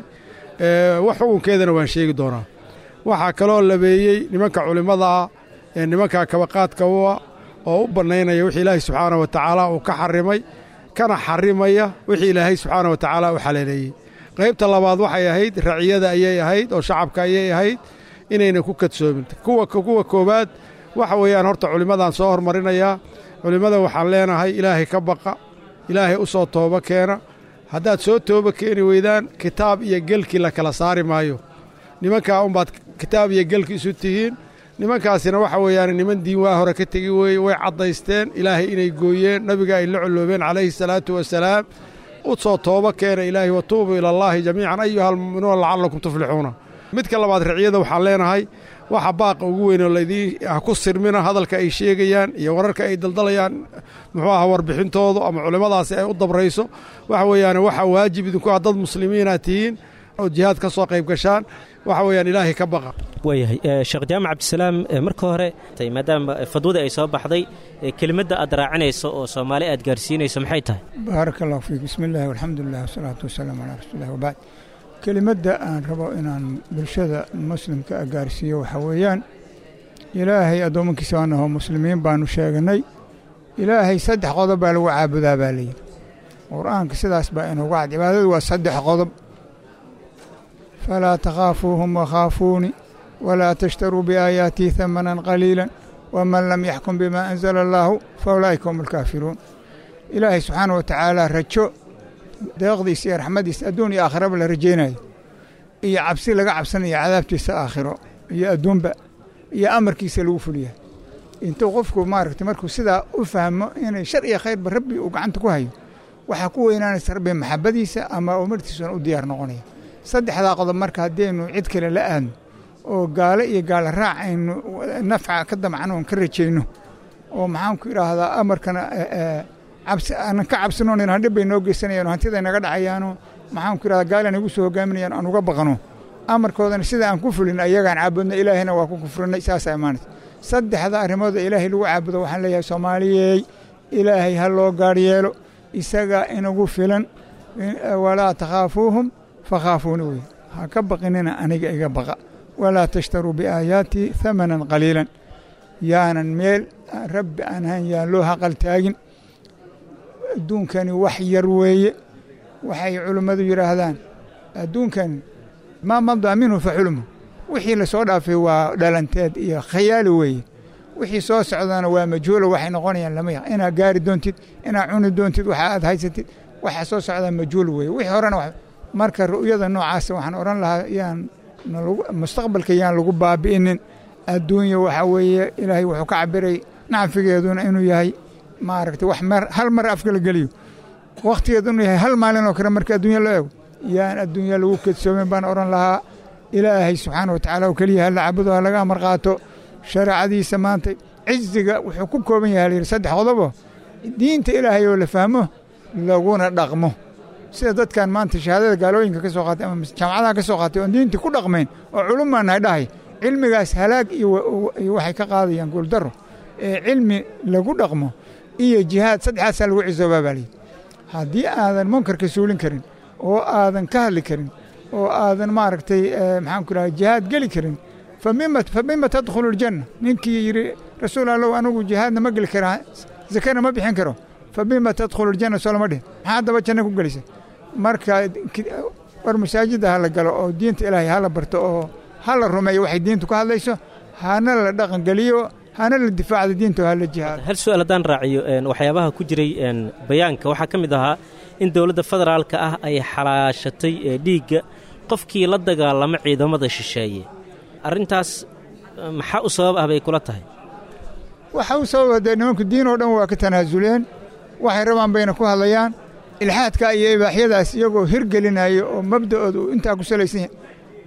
wax xukunkeedana waan sheegi doonaa waxaa kaloo labeeyey nimanka culimmada ah ee nimanka kabaqaadka ua oo u bannaynaya wixii ilaahay subxaana wa tacaala uu ka xarimay kana xarimaya wixii ilaahay subxaana wa tacaala u xaleeleeyey qaybta labaad waxay ahayd raciyada ayay ahayd oo shacabka ayay ahayd inayna ku kadsoomin kuwa kuwa koowaad waxa weeyaan horta culimmadaan soo hormarinayaa culimmada waxaan leenahay ilaahay ka baqa ilaahay u soo tooba keena haddaad soo tooba keeni weydaan kitaab iyo gelkii la kala saari maayo nimankaa unbaad kitaab iyo gelki isu tihiin nimankaasina waxa weeyaan niman diin waa hore ka tegi weeye way caddaysteen ilaahay inay gooyeen nabiga ay la colloobeen calayhi salaatu wasalaam u soo tooba keena ilaahay watuubuu ilallaahi jamiican ayuha almu'minuuna lacallakum tuflixuuna midka labaad riciyada waxaan leenahay waxa baaqa ugu weynoo laydiin ah ku sirmina hadalka ay sheegayaan iyo wararka ay daldalayaan muxuu aha warbixintoodu ama culimmadaasi ay u dabrayso waxa weeyaan waxaa waajib idinku ah dad muslimiinaad tihiin oo jihaad ka soo qayb gashaan waxa weeyaan ilaahay ka baqa waayahay sheekh jaamac cabdisalaam marka hore maadaama fadwada ay soo baxday kelimadda aad raacinayso oo soomaali aad gaarsiinayso maxay tahay baaraka allahu fiik bismi illaahi walxamdulilah wasalaatu wasalaamu calaa rasuulilah wabacd kelimadda aan rabo inaan bulshada muslimka a gaarsiiyo waxaa weeyaan ilaahay addoommankiisa waanahoo muslimiin baanu sheeganay ilaahay saddex qodob baa lagu caabudaa baa layidhi qur-aanka sidaas baa inugu cad cibaadadu waa saddex qodob falaa takhaafuuhum wakhaafuuni walaa tashtaruu biaayaatii hamanan qaliila waman lam yaxkum bimaa anzala allaahu fa ulaa'ika hum alkaafiruun ilaahay subxaana wa tacaala rajo deeqdiisa iyo raxmadiisa adduun iyo aakhiraba la rajaynayo iyo cabsi laga cabsanayo cadaabtiisa aakhiro iyo adduunba iyo amarkiisa lagu fuliya intuu qofku maaragtay markuu sidaa u fahmo inay shar iyo khayrba rabbi uu gacanta ku hayo waxaa ku weynaanaysa rabbi maxabadiisa ama umartiisuna u diyaar noqonaya saddexdaa qodob marka haddaynu cid kale la aadno oo gaalo iyo gaalo raac aynu nafca ka damcano oon ka rajayno oo maxaanku idhaahdaa amarkana cabsi aanan ka cabsanoon hadhib bay noo geysanayaan oo hantida naga dhacayaano maxaanku idhahdaa gaalan igu soo hogaaminayaan aan uga baqano amarkoodana sida aan ku fulin ayagaan caabudna ilaahayna waa ku kufrinay saasaa imaanaysa saddexda arrimooda ilaahay lagu caabudo waxaan leeyahay soomaaliyey ilaahay ha loo gaar yeelo isagaa inagu filan walaa takhaafuuhum fakhaafuuni wey ha ka baqinina aniga iga baqa walaa tashtaruu biaayaatii hamanan qaliilan yaanan meel rabbi aan ahayn yaan loo haqal taagin adduunkani wax yar weeye waxay culimmadu yidhaahdaan adduunkani maa madaa minhu fa xulmu wixii la soo dhaafay waa dhalanteed iyo khayaali weeye wixii soo socdana waa majhuulo waxay noqonayaan lama yaq inaad gaari doontid inaad cuni doontid waxa aad haysatid waxaa soo socdaa majhuul weeye wixii horena marka ru'yada noocaasa waxaan odhan lahaa yaan mustaqbalka yaan lagu baabi'inin adduunya waxaa weeye ilaahay wuxuu ka cabiray nacfigeeduna inuu yahay maaragtay wax mer hal mar afka la geliyo wakhtigeedu inuu yahay hal maalin oo kale marka adduunya loo eego yaan adduunya lagu kedsoomin baan odhan lahaa ilaahay subxaana wa tacaala oo keliya ha la cabudo ha laga amar qaato shareecadiisa maanta ciziga wuxuu ku kooban yahay layidhi saddex qodobo diinta ilaahay oo la fahmo laguna dhaqmo sida dadkan maanta shahaadada gaalooyinka ka soo qaatay ama jaamacadaha ka soo qaatay oon diintii ku dhaqmayn oo culummaan nahay dhahay cilmigaas halaag iyo waxay ka qaadayaan guuldarro ee cilmi lagu dhaqmo iyo jihaad saddexaasaa lagu cisoobaa baa layidhi haddii aadan munkarka suulin karin oo aadan ka hadli karin oo aadan maaragtay maxaan ku dhahay jihaad geli karin famima famima tadkhulu aljanna ninkii yidhi rasuul allow anigu jihaadna ma geli karaa zakana ma bixin karo famima tadkhulu aljanna soo lama dhihin maxaa haddaba janna ku gelisa marka war masaajidda ha la galo oo diinta ilaahay ha la barto oo ha la rumeeyo waxay diintu ka hadlayso hana la dhaqangeliyo hana la difaacda diinta oo ha la jihaado hal su-aal haddaan raaciyo waxyaabaha ku jiray bayaanka waxaa ka mid ahaa in dowladda federaalka ah ay xalaashatay dhiigga qofkii la dagaalama ciidamada shisheeye arrintaas maxaa u sabab ah bay kula tahay waxa u sababa dee nimanku diin oo dhan waa ka tanaasuleen waxay rabaan bayna ku hadlayaan ilxaadka iyo ibaaxyadaas iyagoo hirgelinaya oo mabda'ooda uu intaa ku salaysan yahay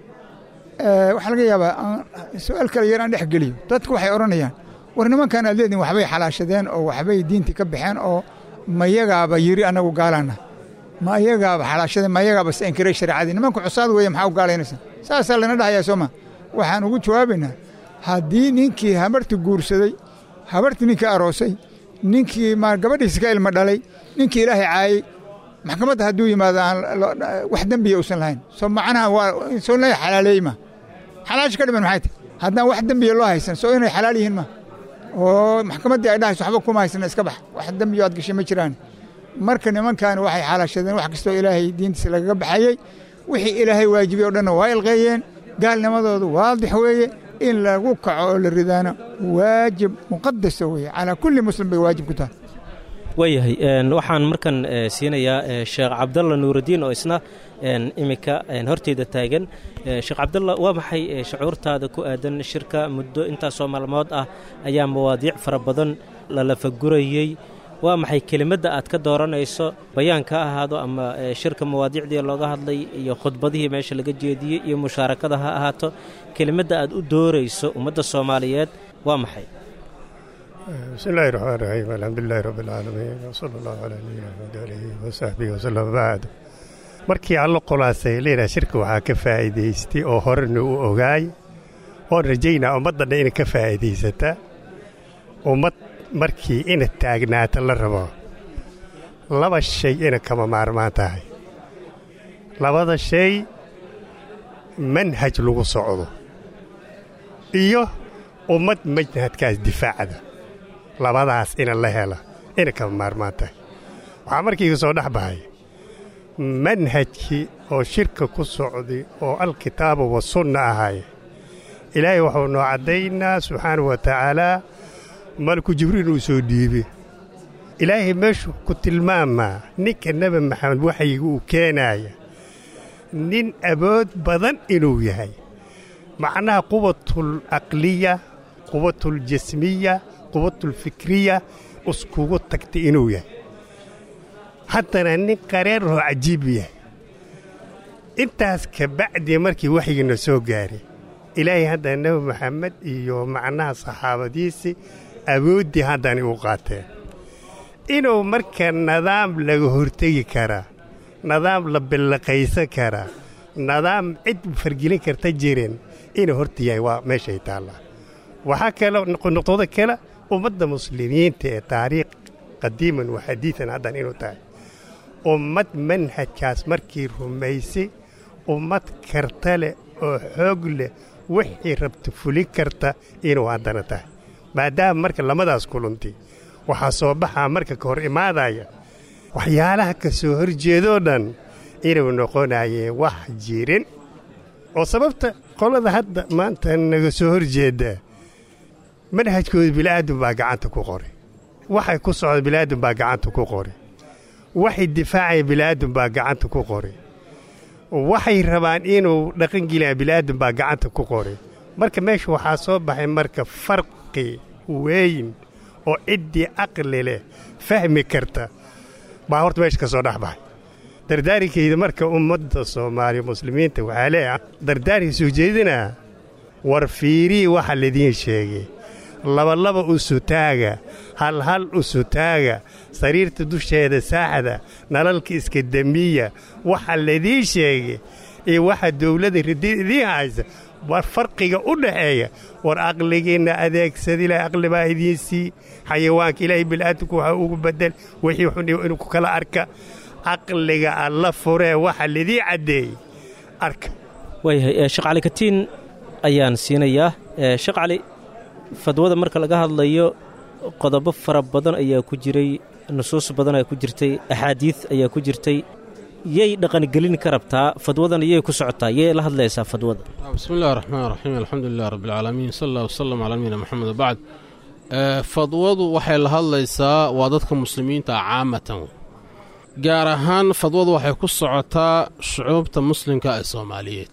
waxaa laga yaabaa su-aal kale yar aan dhex geliyo dadku waxay odhanayaan war nimankan aad leediin waxbay xalaashadeen oo waxbay diintii ka baxeen oo mayagaaba yiri annagu gaalaana ma ayagaaba xalaashadeen ma ayagaaba se inkiray shareecadii nimanku cusaad weeye maxaa u gaalaynaysa saasaa lana dhahayaa sooma waxaan ugu jawaabaynaa haddii ninkii habarti guursaday habartii ninkii aroosay ninkii ma gabadhiisi ka ilma dhalay ninkii ilaahay caayey maxkamadda hadduu yimaado aan wax dembiya uusan lahayn soo macnaha waa soo la xalaaleeyey ma xalaasha ka dhiman maxay tahy haddaan wax dembiya loo haysan soo inay xalaal yihiin ma oo maxkamaddii ay dhahayso waxba kuma haysana iska bax wax dembiyo aad gashay ma jiraan marka nimankaani waxay xalaashadeen wax kastoo ilaahay diintiisa lagaga baxayey wixii ilaahay waajibay o dhanna waa ilqeeyeen gaalnimadoodu waadix weeye in lagu kaco oo la ridaano waajib muqadasa weeye calaa kulli muslim bay waajib ku tahay waayahay waxaan markan siinayaa sheekh cabdalla nuuraddiin oo isna iminka horteyda taagan sheekh cabdalla waa maxay shucuurtaada ku aadan shirka muddo intaasoo maalmood ah ayaa mawaadiic fara badan lalafagurayey waa maxay kelimadda aad ka dooranayso bayaanka ha ahaado ama shirka mawaadiicdii looga hadlay iyo khudbadihii meesha laga jeediyey iyo mushaarakada ha ahaato kelimadda aad u doorayso ummadda soomaaliyeed waa maxay بسم الله الرحمن الرحيم الحمد لله رب العالمين وصلى الله على نبينا محمد آله وصحبه وسلم بعد markii allo qolaasay leedaha shirka waxaa ka faa'iidaystay oo horena u ogaay oon rajaynaa ummaddanna inay ka faa'iidaysata ummad markii ina taagnaata la rabo laba shay ina kama maarmaan tahay labada shay manhaj lagu socdo iyo ummad manhajkaas difaacda labadaas ina la hela ina kama maarmaan tahay waxaa markiiga soo dhex baxay manhajkii oo shirka ku socday oo alkitaabu wa sunna ahay ilaahay wuxuu noo caddaynaa subxaanahu wa tacaalaa malku jibriil uu soo dhiibe ilaahay meeshuu ku tilmaamaa ninka nebi maxamed waxyiga uu keenaaya nin awood badan inuu yahay macnaha quwatul aqliya quwatul jasmiya quwatul fikriya iskugu tagtay inuu yahay haddana nin qareer oo cajiib yahay intaas ka bacdii markii waxyigiina soo gaaray ilaahay haddana nebi maxamed iyo macnaha saxaabadiisii awooddii haddana u qaateen inuu marka nidaam laga hortegi karaa nidaam la billaqaysan karaa nidaam cid fargelin karta jirin inuu horta yahay waa meeshay taallaa waxaa kale noqdooda kale ummadda muslimiinta ee taariikh qadiiman wa xadiidan haddan inuu tahay ummad manhajkaas markii rumaysay ummad karta leh oo xoog leh wixii rabta fulin karta inuu haddana tahay maadaama marka lamadaas kuluntay waxaa soo baxaa marka ka hor imaadaya waxyaalaha ka soo horjeedoo dhan inuu noqonayeen wax jirin oo sababta qolada hadda maanta naga soo horjeeddaa manhajkooda bila'aadam baa gacanta ku qoray waxay ku socda bila'aadam baa gacanta ku qoray waxay difaacaya bila'aadam baa gacanta ku qoray waxay rabaan inuu dhaqangelaya bila'aadam baa gacanta ku qoray marka meesha waxaa soo baxay marka farqi weyn oo ciddii aqli leh fahmi karta baa horta meesha ka soo dhex baxay dardaarinkayda marka ummadda soomaaliya muslimiinta waxaa leeah dardaarkii soo jeedinaa war fiirii waxa laidiin sheegay labalaba u sutaaga halhal u sutaaga sariirta dusheeda saaxda nalalka iska demiya waxa laydii sheegay iyo waxa dawladda ridi idiin haysa war farqiga u dhaxeeya war aqligiinna adeegsad ilaahay aqli baa idiin sii xayawaanka ilaahay bil'aadamku waxa ugu bedel wixii xun inuu ku kala arka aqliga alla furee waxa lidii caddeeyey arka waayahay sheekh cali katiin ayaan siinayaa sheekh cali fadwada marka laga hadlayo qodobo fara badan ayaa ku jiray nusuus badan ayaa ku jirtay axaadiid ayaa ku jirtay yay dhaqangelin ka rabtaa fadwadan yay ku socotaa yay la hadlaysaa fadwada bismi illahi raxmaan raxiim alxamdu lilah rabbi alcaalamiin sal allah wasalam calaa nabiyina moxamed wabacd fadwadu waxay la hadlaysaa waa dadka muslimiinta ah caamatan gaar ahaan fadwadu waxay ku socotaa shucuubta muslimka ee soomaaliyeed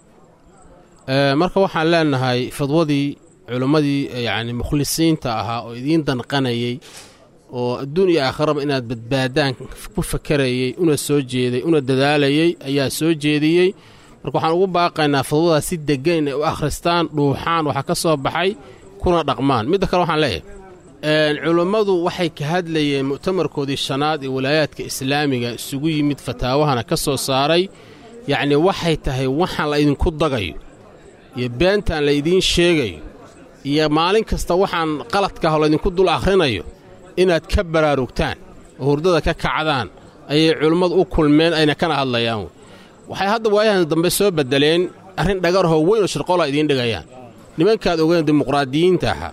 marka waxaan leenahay fadwadii culimmadii yacni mukhlisiinta ahaa oo idiin danqanayey oo adduun iyo aakharaba inaad badbaadaan ku fakarayey una soo jeeday una dadaalayey ayaa soo jeediyey marka waxaan ugu baaqaynaa fadwadaas si deggan inay u akhristaan dhuuxaan waxa ka soo baxay kuna dhaqmaan midda kale waxaan leeyahay culummadu waxay ka hadlayeen mu'tamarkoodii shanaad ee walaayaadka islaamiga isugu yimid fataawahana ka soo saaray yacnii waxay tahay waxaan la idinku dagayo iyo beentaan la idiin sheegayo iyo maalin kasta waxaan qaladkaah oo laydinku dul akhrinayo inaad ka baraarugtaan oo hurdada ka kacdaan ayay culimmadu u kulmeen ayna kana hadlayaan waxay hadda waayahan dambe soo beddeleen arrin dhagarhoo weyn oo shirqoola idiin dhigayaan nimankaad ogeen dimuqraadiyiinta ahaa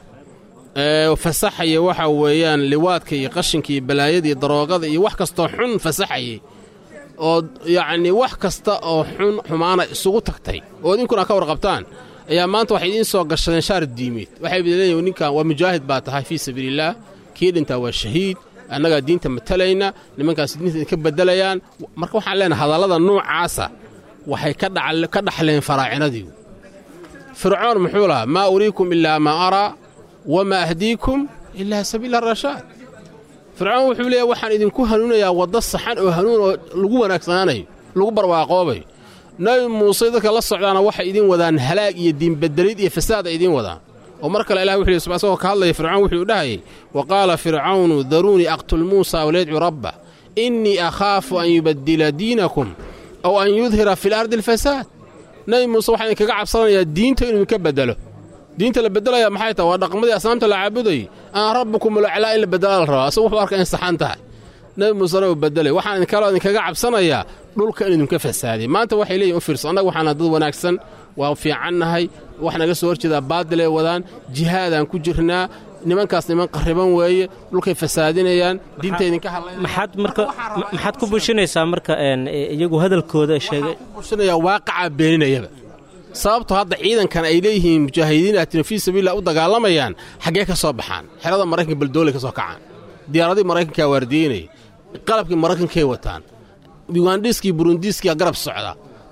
ee fasaxaya waxa weeyaan liwaadka iyo qashinka iyo balaayada iyo daroogada iyo wax kastoo xun fasaxayay oo yacnii wax kasta oo xun xumaana isugu tagtay oo idinkuna ka warqabtaan ayaa maanta waxay idiin soo gashadeen shaar diimeed waxay leeyihin ninkan waa mujaahid baa tahay fii sabiilillaah kii dhintaa waa shahiid annagaa diinta matalayna nimankaas diinta idinka beddelayaan marka waxaan leenahay hadallada nuucaasa waxay ka dhaxleen faraacinadii fircoon muxuu lahaa maa uriikum ilaa maa araa wamaa ahdiikum ilaa sabiila rashaad fircoon wuxuu leeyahy waxaan idinku hanuunayaa waddo saxan oo hanuun oo lagu wanaagsanaanayo lagu barwaaqoobayo nabi muuse dadka la socdaana waxay idiin wadaan halaag iyo diinbeddelid iyo fasaad ay idiin wadaan oo mar kale ilah wuxuu yidhi isagoo ka hadlaya fircoon wuxuu dhahayay wa qaala fircawnu daruunii aqtul muusa walyadcu rabba innii akhaafu an yubaddila diinakum aw an yudhira fi lardi alfasaad nabi muuse waxaa idinkaga cabsanayaa diinta inuu idinka beddelo diinta la beddelaya maxay tahay waa dhaqmadii asnaamta la caabudayy ana rabbukum ulaclaa in la beddela la rabaa asagu wuxuu arka in saxan tahay nabi muusena uu beddelay waxaan idinkaloo idinkaga cabsanayaa dhulka in idinka fasaadiy maanta waxay leeyihin u fiirso annaga waxaana dad wanaagsan waa fiicannahay wax naga soo horjeedaa baadilay wadaan jihaadaan ku jirnaa nimankaas niman qarriban weeye dhulkay fasaadinayaan diinta idinka maxaad marka maxaad ku bushinaysaa marka iyagu hadalkooda sheegay bushinayaa waaqacaa beeninayaba sababto hadda ciidankan ay leeyihiin mujaahidiin aatina fii sabiilillah u dagaalamayaan xaggee ka soo baxaan xerada maraykanka baldoolay ka soo kacaan diyaaradii maraykankaa waardiyeynaya qalabkii maraykankay wataan ugandhiskii burundiiskiyaa garab socda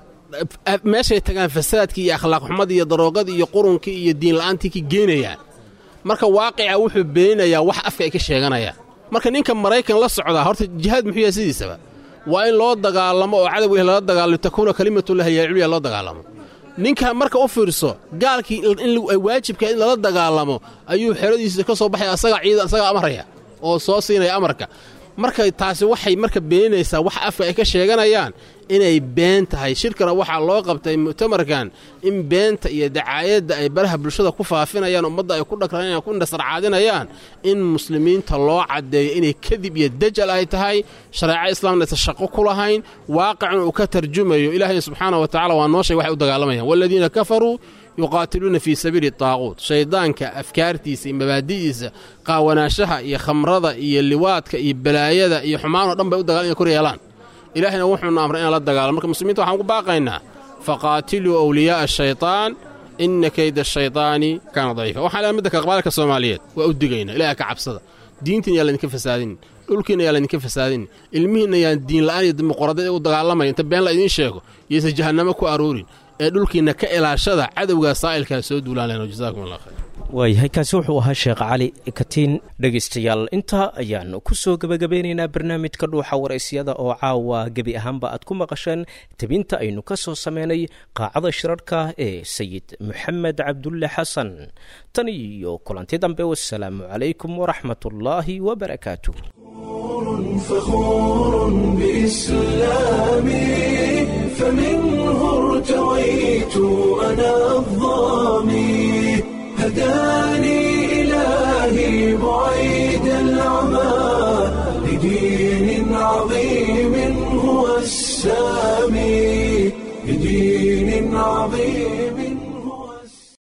meeshay tagaan fasaadkii iyo akhlaaq xumadii iyo daroogadii iyo qurunkii iyo diinla'aantii ka geenayaan marka waaqica wuxuu beeninayaa wax afka ay ka sheeganayaan marka ninka maraykan la socdaa horta jihaad muxuu yahay sidiisaba waa in loo dagaalamo oo cadow ilahi lala dagaalamo takuuna kalimatullahi yaa culya loo dagaalamo ninka marka u fiirso gaalkii in waajibka in lala dagaalamo ayuu xeradiisa ka soo baxay asagaa ciidan asagaa amaraya oo soo siinaya amarka marka taasi waxay marka beeninaysaa wax afka ay ka sheeganayaan inay been tahay shirkana waxaa loo qabtay mu'tamarkan in beenta iyo dacaayadda ay baraha bulshada ku faafinayaan ummadda ay ku dhagranayaan ku indhasarcaadinayaan in muslimiinta loo caddeeyo inay kadib iyo dajal ay tahay shareeca islaamna aysan shaqo ku lahayn waaqicna uu ka tarjumayo ilaahayna subxaana wa tacala waa noo sheeg waxay u dagaalamayaan waaladiina kafaruu yuqaatiluuna fii sabiili taaquut shayddaanka afkaartiisa iyo mabaadi'diisa qaawanaashaha iyo khamrada iyo liwaadka iyo balaayada iyo xumaanoo dhan bay u dagaal inay kor yeelaan ilaahayna wuxuuna amray inaan la dagaalamo marka muslimiinta waxaan ugu baaqaynaa faqaatiluu awliyaa'a ashaytaan inna kayda ashaytaani kaana daciifa waxaan leehay midda kale qabaalka soomaaliyeed waa u digaynaa ilaah ka cabsada diintiina yaa laydinka fasaadin dhulkiina yaa laydinka fasaadin ilmihiinna yaan diinla'aan iyo dimuqraadiyad u dagaalamaya inta been la idiin sheego yaysa jahannamo ku aroorin ee dhulkiinna ka ilaashada cadowgaa saa'ilkaa soo duulaan lehno jazaakum allah khayr waayahay kaasi wuxuu ahaa sheekh cali katiin dhegaystayaal intaa ayaan ku soo gebagabeynaynaa barnaamijka dhuuxa waraysyada oo caawa gebi ahaanba aad ku maqasheen tebinta aynu ka soo sameynay qaacada shirarhka ee sayid moxamed cabdulle xasan tan iyo kulanti dambe wasalaamu calaykum waraxmat ullaahi wabarakaatuh فخور بإسلامي فمنه ارتويت أنا الظامي هداني إلهي بعيد العمى لدين عظيم هو السامي لدين عظيم